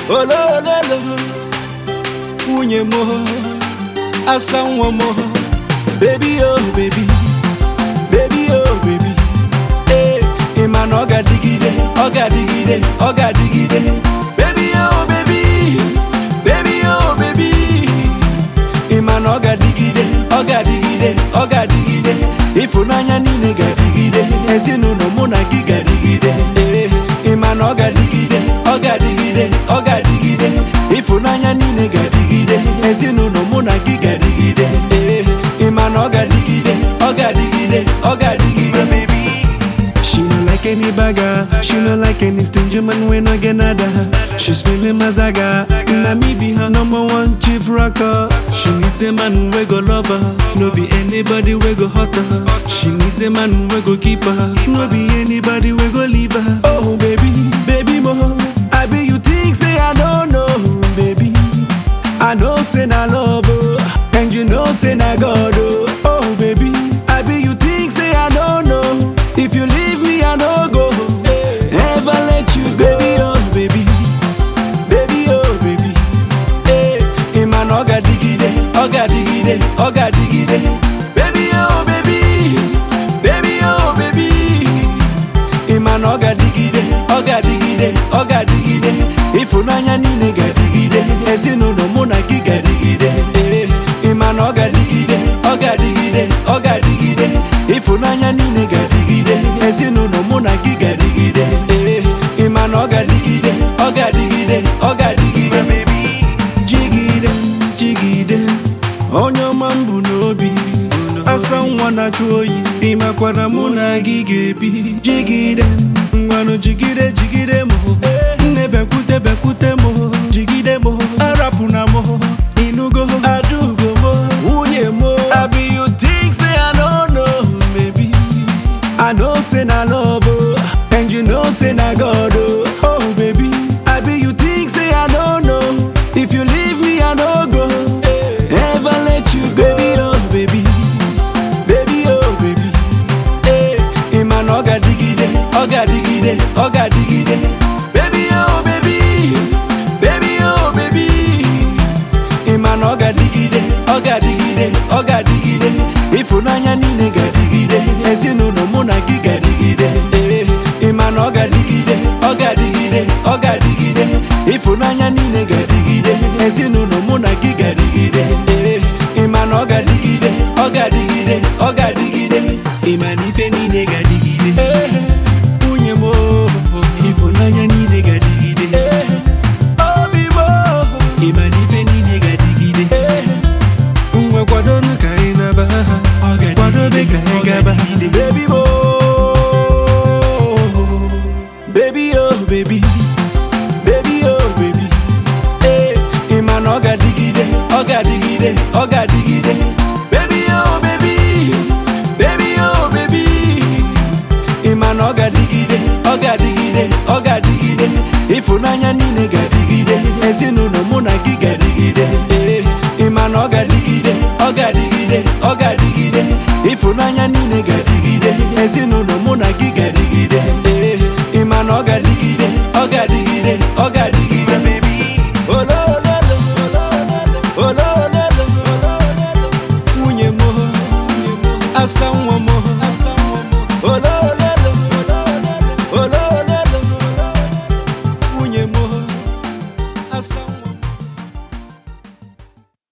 olololo nwunye m asa nwa m bebi o bebi bebi o bebi ee ị ma na ọ ga-adịgide ọ ga-adịgide ọ ga-adịgide bebi o bebi bebi o bebi ị ma na ọ ga-adịgide ọ ga-adịgide ọ ga-adịgide ịfụnanya niile ga-adịgide ezinụlọ mụ na gị ga-adịgide ee ị ma na ọ ga-adịgide ọ ga-adịgide ọ ga-adịgide ịfụnanya niile ga-adịgide ezinụlọ mụ na gị ga-adịgide ee ị ma na ọ ga-adịgide ọ ga-adịgide ọ ga-adịgide She no like any bagger, she no like any stingy man when I get nada. She's feeling mazaga, na me be her number one chief rocker. She needs a man we go love her, no be anybody we go hurt her. She needs a man we go keep her, no be anybody we go leave her. Oh baby, baby mo, I be you think say I don't know, baby. I know say na love, oh, and you know say na God, oh. Oh baby, I be you think say I don't know. If you leave me, I no go. Ever let you go, baby, oh baby, baby oh baby ee ị ma na ọ ga-adịgide ọ ga-adịgide ọ ga-adịgide baby oh baby baby oh baby ị ma na ọ ga-adịgide ọ ga-adịgide ọ ga-adịgide ịfụnanya niile ga-adịgide ezinụlọ mụ na gị ga-adịgide ee ị ma na ọ ga-adịgide ọ ga-adịgide ọ ga-adịgide ịfụnanya niile ga-adịgide ezinụlọ mụ na gị ga-adịgide ee ị ma na ọ ga-adịgide ọ ga-adịgide ọ ga-adịgide jigide, jigide. Onye ọma m bụ n'obi, asa nwa na-achụ oyi, ịmakwana mụ na gị ga-ebi. Jigide, ngwanụ jigide, jigide m. Nne bekwute, bekwute m. Jigide m, arapụna m. Inugo, adugo m. Nwunye m, abi you think say I don't know, baby. I know say na love, oh, and you know say na God, oh. Oh baby, I be you think say I don't know. If you leave me, I no go. Ever let you go, baby, oh baby. baby oh baby ee ị ma na ọ ga-adịgide ọ ga-adịgide ọ ga-adịgide baby oh baby baby oh baby ị ma na ọ ga-adịgide ọ ga-adịgide ọ ga-adịgide ịfụnanya niile ga-adịgide ezinụlọ mụ na gị ga-adịgide ee ị ma na ọ ga-adịgide ọ ga-adịgide ọ ga-adịgide ịfụnanya niile ga-adịgide ezinụlọ mụ na gị ga-adịgide ee ị ma na ọ ga-adịgide ọ ga-adịgide ọ ga-adịgide Ịma na ife niile ga-adịgide. Nwunye m, oh, ịfụnanya niile ga-adịgide. obi m Ịma na ife niile ga-adịgide. Ngwa kwadonu ka anyị naba ha. Kwadobe ka anyị gaba. baby mo baby oh baby baby oh baby ee ị ma na ọ ga-adịgide ọ ga-adịgide ọ ga-adịgide baby oh baby baby oh baby ị ma na ọ ga-adịgide ọ ga-adịgide ọ ga-adịgide ịfụnanya niile ga-adịgide ezinụlọ mụ na gị ga-adịgide ee ị ma na ọ ga-adịgide ọ ga-adịgide ọ ga-adịgide ịfụnanya niile ga-adịgide ezinụlọ mụ na gị ga-adịgide ee ị ma na ọ ga-adịgide ọ ga-adịgide ọ ga-adịgide olololo olololo nwunye m asa nwa m olololo